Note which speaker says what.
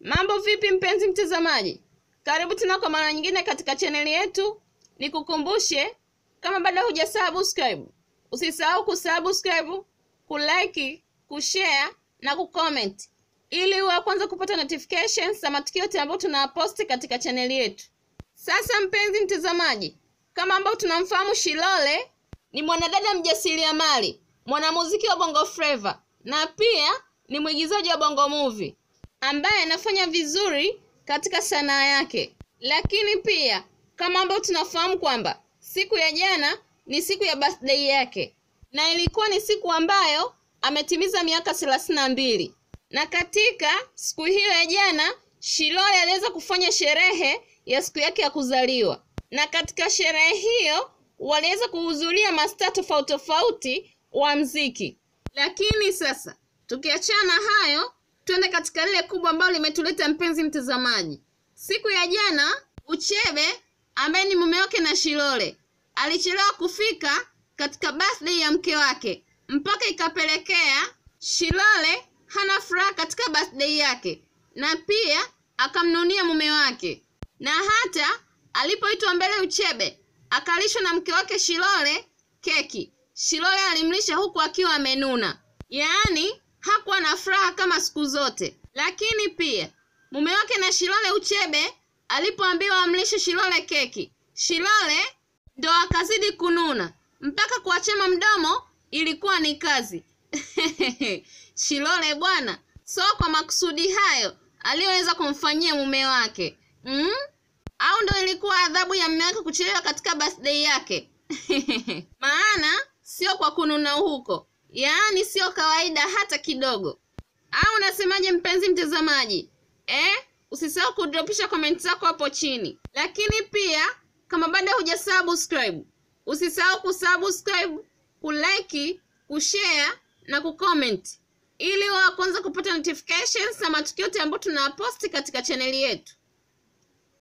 Speaker 1: Mambo vipi mpenzi mtazamaji? Karibu tena kwa mara nyingine katika chaneli yetu. Nikukumbushe kama bado huja subscribe, usisahau kusubscribe, kulike, kushare na kucomment ili uwe wa kwanza kupata notifications za matukio yote ambayo tunaposti katika chaneli yetu. Sasa mpenzi mtazamaji, kama ambao tunamfahamu Shilole ni mwanadada mjasiriamali, mwanamuziki wa Bongo Flava na pia ni mwigizaji wa Bongo Movie ambaye anafanya vizuri katika sanaa yake. Lakini pia kama ambao tunafahamu kwamba siku ya jana ni siku ya birthday yake, na ilikuwa ni siku ambayo ametimiza miaka thelathini na mbili na katika siku hiyo ya jana Shilole aliweza kufanya sherehe ya siku yake ya kuzaliwa, na katika sherehe hiyo waliweza kuhudhuria mastaa tofauti tofauti wa mziki. Lakini sasa tukiachana hayo, twende katika lile kubwa ambalo limetuleta mpenzi mtazamaji. Siku ya jana Uchebe ambaye ni mume wake na Shilole alichelewa kufika katika birthday ya mke wake, mpaka ikapelekea Shilole hana furaha katika birthday yake, na pia akamnunia mume wake, na hata alipoitwa mbele Uchebe akalishwa na mke wake Shilole keki. Shilole alimlisha huku akiwa amenuna, yaani hakuwa na furaha kama siku zote. Lakini pia mume wake na Shilole Uchebe alipoambiwa amlishe Shilole keki, Shilole ndo akazidi kununa mpaka kuachema mdomo ilikuwa ni kazi. Shilole bwana, so kwa makusudi hayo aliyoweza kumfanyia mume wake mm? au ndo ilikuwa adhabu ya mume wake kuchelewa katika birthday yake? Maana sio kwa kununa huko, yaani sio kawaida hata kidogo. Au unasemaje mpenzi mtazamaji eh? Usisahau kudropisha comment zako hapo chini, lakini pia kama bado huja subscribe, usisahau kusubscribe, kulike, kushare na kucomment ili wa kwanza kupata notifications za matukio yote ambayo tunaposti katika chaneli yetu.